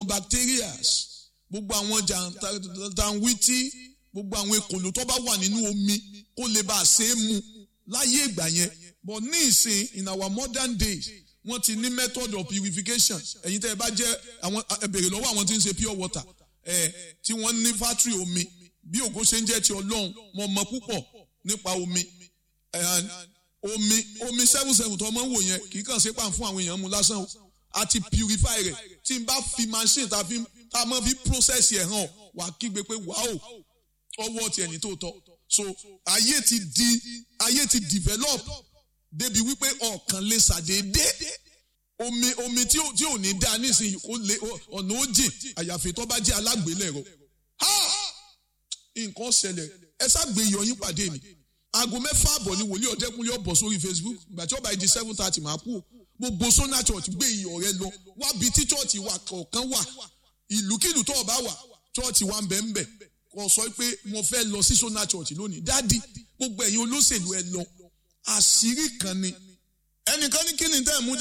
cyanobacterias gbogbo àwọn jàǹtàǹwìtì gbogbo àwọn ekòló tó bá wà nínú omi kó lè bá a ṣe é mu láyé ìgbà yẹn but ní ìsìn in our modern days wọ́n ti ní method of purification ẹ̀yin tẹ́ ẹ bá jẹ́ àwọn ẹ bèrè lọ́wọ́ àwọn tí ń ṣe pure water ẹ̀ tí wọ́n ní factory omi bí ògo ṣe ń jẹ́ ti ọlọ́run mo mọ̀ púpọ̀ nípa omi omi omi seven seven tó ọmọ ń wò yẹn kì í kàn ṣe pàm fún àwọn èèyàn mu lásán o àti purify rẹ̀ tí n bá fi machine tá a mọ̀ fi process ẹ̀ hàn wà á kígbe pé wàá ọwọ́ ti ẹni tó tọ́ so ayé ti di ayé ti develop débi wípé ọ̀kan lè ṣàdédé omi omi tí ò tí ò ní dáa nísìnyí kó lè ọ̀nà ó jìn àyàfi tó bá jẹ́ alágbélẹ̀rọ nǹkan ṣẹlẹ̀ ẹ ṣàgbé ìyọyín pàdé mi aago mẹ́fà àbọ̀ ni wòlíì ọ̀dẹ́kunlé ọ̀bọ̀ sórí Facebook ìgbà tí ó bá di seven thirty máa kú gbogbo sona church gbé iyọ̀ rẹ lọ wábi tí church wà kọ̀ọ̀kan wà ìlúkìlú tó ọba wà church wà ń bẹ̀ ń bẹ̀ kò sọ pé mo fẹ́ lọ sí sona church lónìí dádì gbogbo ẹ̀yin olóṣèlú ẹ lọ àṣírí kan ni ẹnìkan ní kí ni tẹ́ ẹ̀ mú